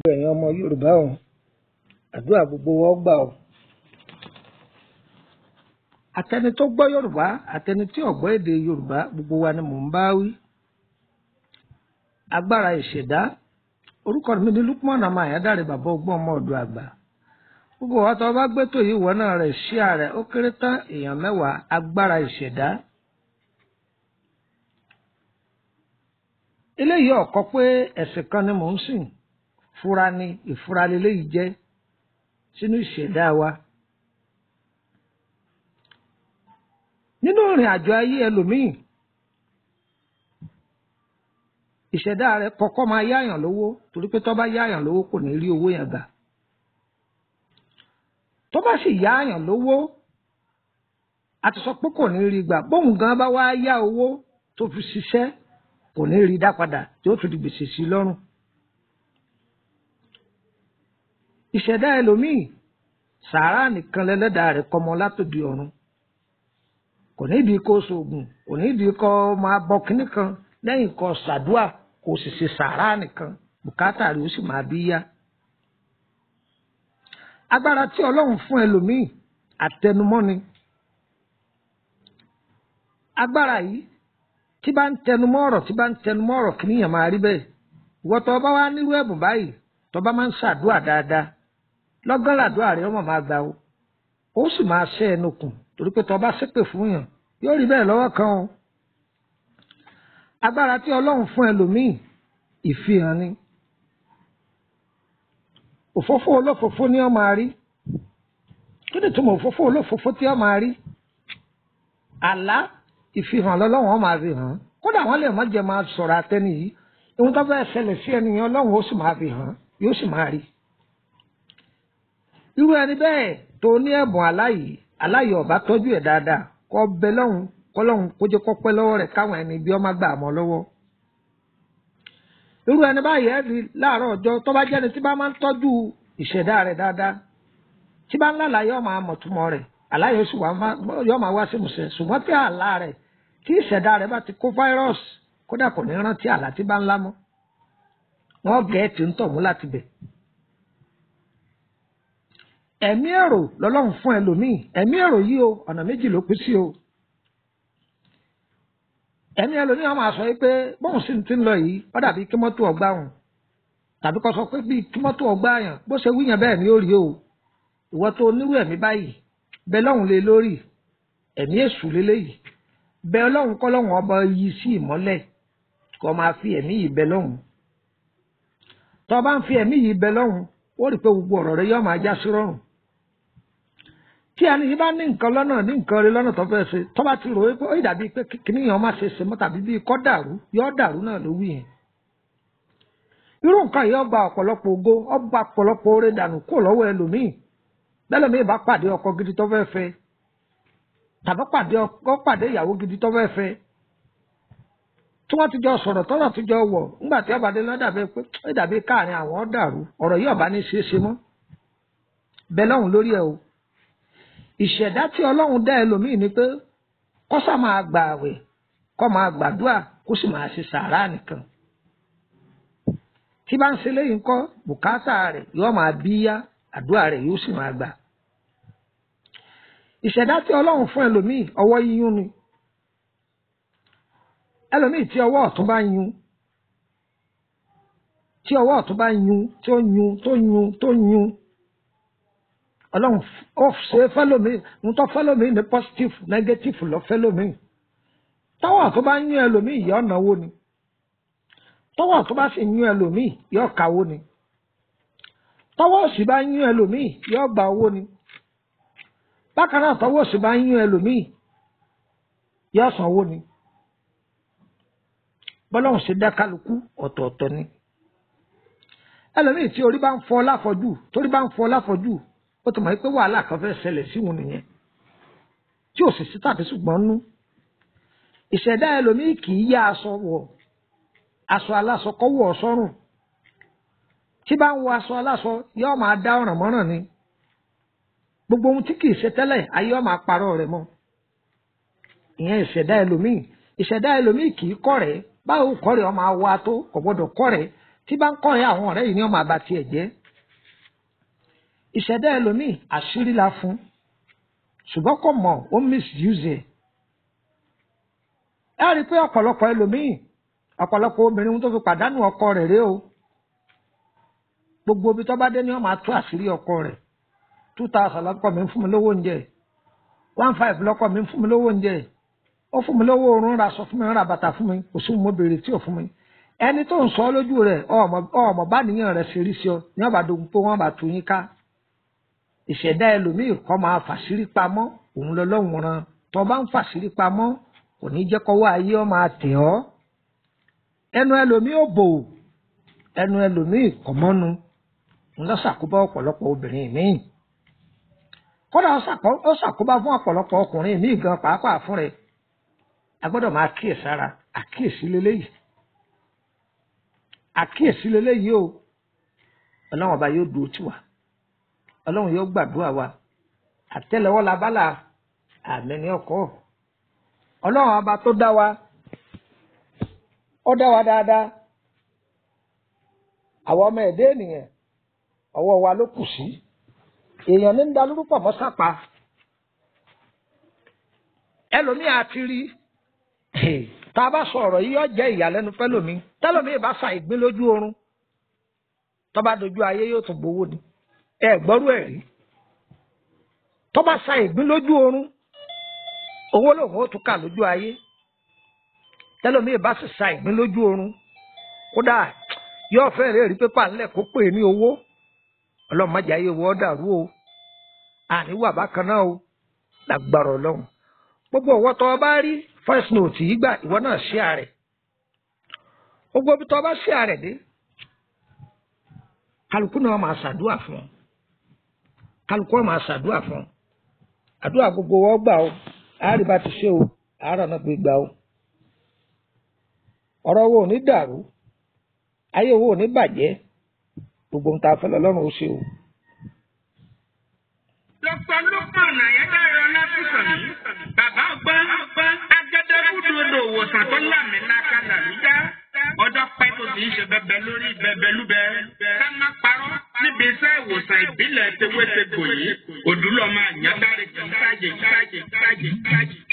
ẹ̀yin ọmọ Yorùbá o àdúrà gbogbo wọn gbà o àtẹni tó gbọ́ Yorùbá àtẹni tí ò gbọ́ èdè Yorùbá gbogbo wa ni mò ń bá wí agbára ìṣẹ̀dá orúkọ mi ni Lukman ọmọ Àyádáre bàbá ọgbọ́n ọmọ ọ̀dọ̀ àgbà gbogbo wa tó bá gbé tó yìí wọ náà rẹ̀ ṣí ààrẹ ó kéré tán èèyàn mẹ́wàá agbára ìṣẹ̀dá eléyìí ọ̀kọ́ pé ẹ̀sìn kan ni mò ń sìn fura ni ìfura leléyìí jẹ́ sínú ìṣẹ̀dá wa nínú ìrìn àjò ayé ẹlòmíì ìṣẹ̀dá rẹ̀ kọ́kọ́ máa yáyàn lówó torí pé tó bá yáyàn lówó kò ní rí owó yẹn gbà tó bá sì yáyàn lówó a ti sọ pé kò ní rí gbà bóun gan bá wá yá owó tó fi ṣiṣẹ́ kò ní rí dá padà tí ó tún di gbèsè sí lọ́rùn ìṣẹ̀dá ẹlòmíì sàárà nìkan lẹ́lẹ́dàá rẹ̀ kọ́mọ látòdì ọ̀run kò ní ìdí kó sóògùn kò ní ìdí kó máa bọ kínní kan lẹ́yìn kó ṣàdúà kó sì ṣe sàárà nìkan bùkátà rẹ̀ ó sì máa bí yá. agbára tí ọlọ́run fún ẹlòmíì àtẹnumọ́ ni agbára yìí tí bá ń tẹnumọ́ ọ̀rọ̀ tí bá ń tẹnumọ́ ọ̀rọ̀ kí níyàn máa rí bẹ́ẹ̀ ìwọ tó bá wá nírú ẹ̀bùn báyìí tó bá máa ń ṣàdúà dáadáa lọ́gán làdúà rẹ̀ ọmọ máa gbà o ó sì máa ṣẹ́ ẹnu kùn torí pé tó bá ṣépè fún yàn yóò rí bẹ́ẹ̀ lọ́wọ́ kan o agbára tí ọlọ́run fún ẹlòmíì ìfihàn ni òfófó olófófó ni ó máa rí kí ni túmọ̀ òfófó olófófó tí ó máa rí àlá ìfihàn lọ́lọ́run ó máa fi hàn kódà wọ́n lè má jẹ́ máa sọ̀rọ̀ àtẹni yìí ohun tó fẹ́ ṣẹlẹ̀ sí ẹnìyàn ọlọ́run ó sì máa fi hàn yóò sì máa rí irú ẹni bẹ́ẹ̀ tó ní ẹ̀bùn aláyìí aláyìí ọ̀bá tọ́jú ẹ̀ dáadáa kọ́ bẹ lọ́hùn kọ́ lọ́hùn kó jẹ́ kọ́pẹ́ lọ́wọ́ rẹ̀ káwọn ẹni bí ọmọ gbà mọ́ lọ́wọ́ irú ẹni báyìí ẹ̀ rí láàárọ̀ ọjọ́ tó bá jẹ́ni tí bá máa ń tọ́jú ìṣẹ̀dá rẹ̀ dáadáa tí bá ń lálàá yóò máa mọ̀túmọ̀ rẹ̀ aláyọ̀ sì yóò máa wá sí musẹ̀ ṣùgbọ́n tí àlá rẹ̀ tí ìṣẹ̀dá rẹ̀ bá ti kó fáírọ́ọ̀sì kódà kò ní rántí àlá tí bá ń lá mọ́ wọ́n gẹ̀ẹ́tì ń tọ̀ mú láti bẹ̀ ẹ̀mí èrò lọ́lọ́run fún ẹlòmíì ẹ̀mí èrò yìí o ọ̀nà méjì ló pín sí o ẹ̀mí ẹlòmíì wọn máa sọ pé bóun sì ti ń lọ yìí ó dàbí kí mọ́tò ọgbà wọn tàbí kó sọ pé bí kí mọ́tò ọgbà yàn bó ṣe wíyàn bẹ́ẹ̀ ni ó rí o ìwọ tó onírú ẹ̀mí báyìí bẹ lọ́hùn lé lórí ẹ̀mí èṣù lélẹ́yìí bẹ ọlọ́hun kọ́ lọ́hùn ọba yìí sí ìmọ́lẹ̀ kó máa fi ẹ̀mí yìí bẹ lọ́hùn tó bá ń fi ẹ̀mí yìí bẹ lọ́hùn ó rí pé gbogbo ọ̀rọ̀ rẹ yóò máa já sí rọrùn tí ẹni yìí bá ní nǹkan lọ́nà ní nǹkan rẹ lọ́nà tó fẹ́ ṣe tó bá ti rò ó pé ó dàbí pé kíní yẹn má ṣe ṣe mọ́ tàbí bíi kọ́ dàrú yọ́ dàrú náà ló wí yẹn. irú nǹkan yìí ọba ọ̀pọ̀lọpọ̀ ògo ọba ọ̀pọ̀lọpọ̀ oore dànù kó lọ́wọ́ ẹlòmíì lẹ́lòmíì bá pàdé ọkọ gidi tó fẹ́ fẹ́ tàbí pàdé ọkọ pàdé ìyàwó gidi tó fẹ́ fẹ́ tí wọ́n ti jọ sọ̀rọ̀ tọ́rọ̀ ti jọ wọ̀ ńgbà tí ọba dé lọ́ dàbí pé ó dàbí káàrin àwọn dàrú ọ̀rọ̀ yìí ọba ní ṣeé ṣe mọ́ bẹ́ẹ̀ lọ́hùn lórí ẹ̀ o ìṣẹ̀dá tí ọlọ́run dá ẹlòmíì ni pé kó sá máa gbà àwẹ̀ kó máa gbàdúrà kó sì máa ṣe sàárà nìkan tí bá ń ṣe léyìn kọ́ bùkátà rẹ̀ yóò máa bí yá àdúrà rẹ̀ yóò sì máa gbà ìṣẹ̀dá tí ọlọ́run fún ẹlòmíì ọwọ́ yíyún ni ẹlòmíì tí ọwọ́ ọ̀tún bá yún tí ọwọ́ ọ̀tún bá yún tó yún tó yún tó yún ọlọ́run ó ṣe fẹ́lómi ń tọ́ fẹ́lómi ní positive negative lọ fẹ́lómi tọ́wọ́ tó bá yún ẹlòmíì yọ náwó ni tọ́wọ́ tó bá sì yún ẹlòmíì yọ kàwó ni tọ́wọ́ sì bá yún ẹlòmíì yọ gba owó ni bákan náà tọ́wọ́ sì bá yún ẹlòmíì yọ sanwó ni bọ́lọ́run ṣe dá kálukú ọ̀tọ̀ọ̀tọ̀ ni ẹlòmíì tí orí bá ń fọ́ láfọ́jú torí bá ń fọ́ láfọ́jú ó ti mọ̀ pé wàhálà kan fẹ́ ṣẹlẹ̀ sí wọn nìyẹn tí ò sì sí tàbí ṣùgbọ́n nú ìṣẹ̀dá ẹlòmíì kì í yá aṣọ wọ̀ aṣọ aláṣọ kọ́ wọ̀ sọ́rùn tí bá ń wọ aṣọ aláṣọ yóò máa dá ọ̀ràn mọ́ràn ni gbogbo ohun tí kì í ṣe tẹ́lẹ̀ ayé ọ̀ máa parọ́ rẹ̀ mọ́ ìyẹn ìṣẹ̀dá ẹlòmíì ìṣẹ̀dá ẹlòmíì kì í kọ́ rẹ̀ báwo kọ́ rẹ̀ ọ máa wá tó kò gbọ́dọ̀ kọ́ rẹ̀ tí bá ń kọ́ ẹ àwọn ọ̀rẹ́ yìí ni wọ́n máa ba tiẹ̀ jẹ́ ìṣẹ̀dá ẹlòmíì àṣírí la fún ṣùgbọ́n kò mọ̀ ó misuse ẹ̀ ẹ rí i pé ọ̀pọ̀lọpọ̀ ẹlòmíì ọ̀pọ̀lọpọ̀ obìnrin tó fi pàdánù ọkọ rẹ̀ rèé o gbogbo ibi tó bá dé ni wọ́n máa tú àṣírí ọkọ rẹ̀ two thousand lọ́kọ mi ń fún mi lówó oúnjẹ one five lọ́kọ mi ń fún mi lówó oúnjẹ ó fún mi lówó oorun ra aṣọ fún mi ra bàtà fún mi kò sí mo béèrè tí ò fún mi ẹni tó ń sọ lójú rẹ̀ ọmọ bá nìyàn rẹ̀ ṣe rí sí ọ ní ọba dogun pé wọ́n bá tú yín ká ìṣẹ̀dá ẹlòmíì kọ́ máa fàṣírí pamọ́ òun lọ́lọ́run ran tó bá ń fàṣírí pamọ́ kò ní jẹ́ kọ́wọ́ ayé ọ máa tẹ̀ ọ́ ẹnu ẹlòmíì ò bò ẹnu ẹlòmíì kọ̀ mọ́nu ńlọ ṣàkóbá ọ̀pọ̀lọpọ̀ obìnrin míì kódà ó ṣàkóbá fún ọ̀pọ̀lọpọ̀ ọkùnrin míì gan pàápàá fún rẹ̀ a gbọ́dọ̀ máa kíyèsára àkíyèsí leléyìí àkíyèsí leléyìí o ọlọ́run ọba yóò dúró tì wá ọlọ́run yóò gbàdúrà wa àtẹ́lẹwọ́ la bá là àmì ní ọkọ ọlọ́run ọba tó dá wa ó dá wa dáadáa àwọn ọmọ ẹ̀dá ènìyàn ọwọ́ wa ló kù sí èèyàn ní ń da lórúkọ mọ́ sápá ẹlòmíì àti rí tá a bá sọ ọ̀rọ̀ yìí yóò jẹ́ ìyàlẹ́nu fẹ́lòmí tẹ́lòmíì bá sa ìgbín lójú oorun tó bá dojú ayé yóò tún gbowó ni ẹ gbọ́rú ẹ̀ rí tó bá sa ìgbín lójú oorun owó lòun ó tún kà lójú ayé tẹ́lòmíì bá sì sa ìgbín lójú oorun kódà yóò fẹ́ rẹ̀ rí pépà ńlẹ̀ kó pè ní owó ọlọ́mọdé ayé wọ́ dàrú o àníwà bákan náà o lágbára ọlọ́run gbogbo ọwọ́ tó o bá rí first note yìí gbà ìwọ náà ṣí ààrẹ gbogbo ibi tó o bá ṣí ààrẹ dé kálukú náà máa ṣàdúrà fún ọ kálukú náà máa ṣàdúrà fún ọ àdúrà gbogbo wọn gbà o àárí bá ti ṣe o àárọ̀ náà gbé gbà o ọ̀rọ̀ wo ò ní dàrú ayé wo ò ní bàjẹ́ gbogbo ń ta fẹ́ lọ́lọ́run ó ṣe o. lọ́pọ̀ lọ́pọ̀ làyẹ́dá ẹ̀rọ lásìkò ní. bàbá ọgbọ́n agẹdẹgúdú odò òwòsàn tó lámì láka làlújá. ọjọ́ pẹ́ tó ti ń ṣe bẹbẹ lórí bẹbẹ lúbẹ. ká má parọ́ níbi iṣẹ́ ìwòsàn ìbílẹ̀ tewétegbò yìí. òdúlọ̀ máa yàn dáre kì í sáàjì sáàjì sáàjì sáàjì.